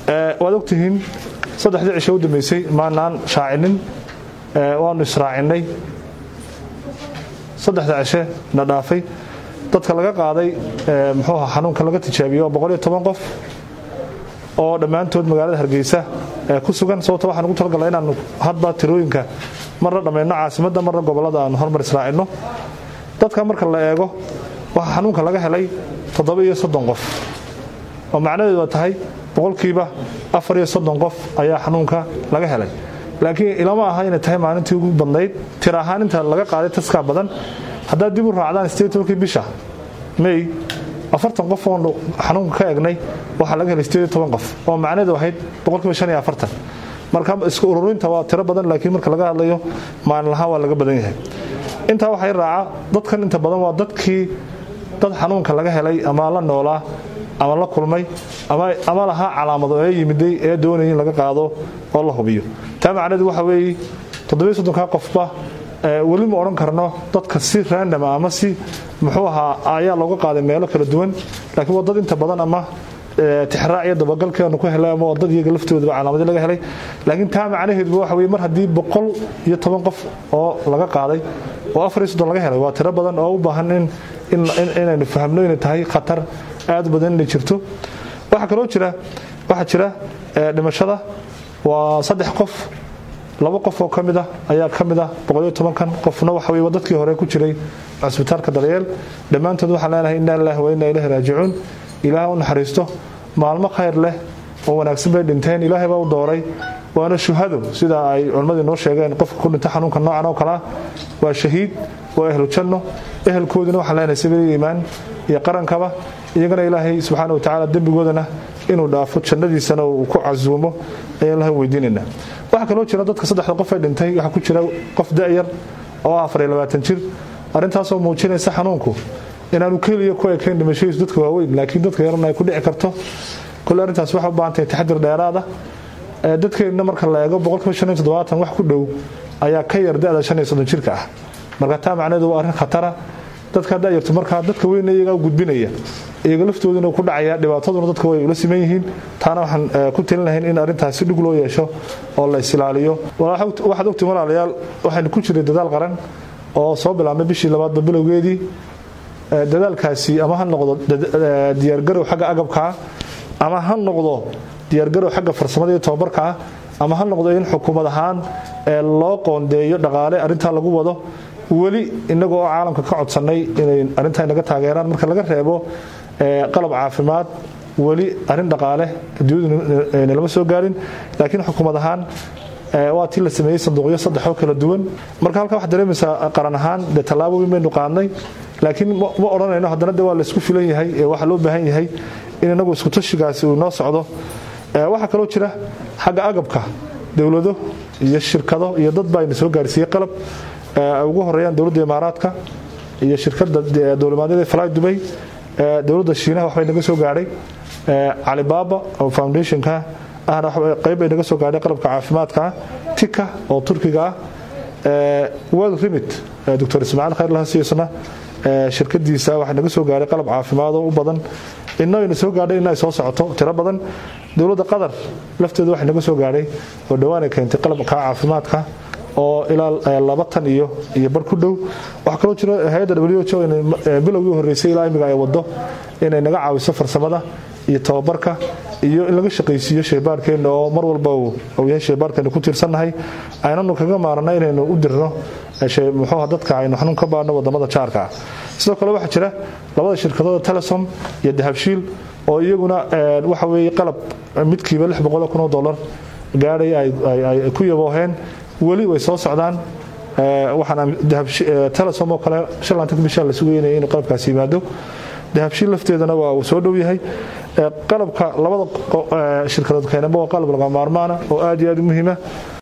waad ogtihiin saddexdii cisho u dambeysay maanaan shaacinin waanu israacinay saddexda cishe na dhaafay dadka laga qaaday muxuu aha xanuunka laga tijaabiyo waa boqol iyo toban qof oo dhammaantood magaalada hargeysa ku sugan sababto waxaan ugu talagala inaanu hadba tirooyinka marna dhammayno caasimadda marna gobollada aanu hormar israacinno dadka marka la eego waxaa xanuunka laga helay toddoba iyo soddon qof oo macnaheedu waa tahay boqolkiiba afar iyo soddon qof ayaa xanuunka laga helay laakiin ilama aha inay tahay maalintii ugu badnayd tir ahaan inta laga qaaday taskaa badan haddaad dib u raacdaan sideedtobankii bisha may afartan qof oonu xanuunka ka egnay waxaa laga helay sideed toban qof oo macnaheedu ahayd boqolkiiba shan iyo afartan marka isku ururinta waa tiro badan laakiin marka laga hadlayo maalin lahaan waa laga badan yahay intaa waxay raaca dadkan inta badan waa dadkii dad xanuunka laga helay ama la noolaa ama la kulmay ama lahaa calaamado ee yimiday ee doonaya in laga qaado oo la hubiyo taa macnaheedu waxa weeye toddobiyo soddonka qofba weli ma odhan karno dadka si randama ama si muxuu ahaa ayaa looga qaaday meelo kala duwan laakiin waa dad inta badan ama tixraac iyo dabagalkeenu ku helay ama dad iyaga laftoodaba calaamadii laga helay laakiin taa macnaheeduba waxa weye mar haddii boqol iyo toban qof oo laga qaaday oo afar iyo soddon laga helay waa tiro badan oo u baahan inaynu fahamno inay tahay khatar aad u badan inay jirto waxaa kaloo jira waxaa jira dhimashada waa saddex qof laba qof oo ka mid ah ayaa ka mid ah boqoliyo tobankan qofna waxa weye dadkii hore ku jiray cusbitaalka daryeel dhammaantood waxaan leenahay inna lillahi wa inna ilaahi raajicuun ilaah u naxariisto maalmo khayr leh oo wanaagsan bay dhinteen ilaahay baa u dooray waana shuhado sida ay culimmadii noo sheegeen qofka ku dhinta xanuunka noocan oo kalea waa shahiid waa ehlu janno ehelkoodina waxaan leenahay sabiil iimaan iyo qarankaba iyagana ilaahay subxaana wa tacaala dembigoodana inuu dhaafo jannadiisana uu ku casuumo ayaan ilahay weydiinaynaa waxaa kaloo jira dadka saddexda qof ee dhintay waxaa ku jira qof da'yar oo afar iyo labaatan jir arrintaasoo muujinaysa xanuunku inaanu keliya ku ekayn dhimashadiisu dadka waaweyn laakiin dadka yarana ay ku dhici karto kole arrintaas waxay u baahan tahay taxadir dheeraada dadkeenna marka la eego boqolkiiba shan iyo toddobaatan wax ku dhow ayaa ka yar da'da shan iyo soddon jirka ah marka taa macnaheedu waa arrin khatara dadka da'yartu markaa dadka weyna iyagaa u gudbinaya iyaga laftooduna ku dhacaya dhibaataduna dadka way ula siman yihiin taana waxaan ku talin lahayn in arrintaas si dhug loo yeesho oo la isilaaliyo waxaad ogtiin walaalayaal waxaynu ku jiray dadaal qaran oo soo bilaabmay bishii labaadba bilowgeedii dadaalkaasi ama ha noqdo diyaargarow xagga agabkaa ama ha noqdo diyaargarow xagga farsamada iyo tobabarkaa ama ha noqdo in xukuumad ahaan loo qoondeeyo dhaqaale arrintaa lagu wado weli inagoo oo caalamka ka codsannay inay arrintaa naga taageeraan marka laga reebo qalab caafimaad weli arrin dhaqaale adduunyadu nalama soo gaarin laakiin xukuumad ahaan waa tii la sameeyey sanduuqyo saddex oo kala duwan marka halkaa waxaad dareemaysaa qaran ahaan dee tallaabo weyn baynu qaadnay laakiin ma odhanayno haddana de waa laysku filan yahay ee waxaa loo baahan yahay in inagu iskutashigaasi uu noo socdo waxaa kaloo jira xagga agabka dowlado iyo shirkado iyo dad baa ina soo gaarsiiyey qalab ugu horeeyaan dowladda imaaraadka iyo shirkadda dowlamaadyada fly dubay dowladda shiinaha waxbay naga soo gaadhay calibaaba oo foundationka ahna qayb bay naga soo gaadhay qalabka caafimaadka tika oo turkiga ah world remit doctor ismaaciil khayr lahasiisna shirkadiisa waxaa naga soo gaadhay qalab caafimaad oo u badan inna ayna soo gaadhay in ay soo socoto tiro badan dowladda qatar lafteeda waxay naga soo gaadhay oo dhowaanay keentay qalabka caafimaadka oo ilaa laba tan iyo iyo bar ku dhow waxaa kaloo jira hay-adda w h o bilowgii horreysay ilaa imiga ay wado inay naga caawiso farsamada iyo tababarka iyo in laga shaqaysiiyo shaybaarkeenna oo mar walba uu yahay shaybaarkeena ku tiirsannahay aynanu kaga maarana inaynu u dirno muxuuha dadka aynu xanuun ka baadhno wadamada jaarka ah sidoo kale waxaa jira labada shirkadooda telesom iyo dahabshiil oo iyaguna waxa weeye qalab midkiiba lix boqoloo kun oo dollar gaadhay ay ku yabooheen weli way soo socdaan waxaana telesom oo kale shalanta bishaa la sugaynaya inuu qalabkaasi yimaado dahabshiil lafteedana waa uu soo dhow yahay qalabka labada shirkadood keenaba waa qalab laga maarmaana oo aad iyo aad u muhiima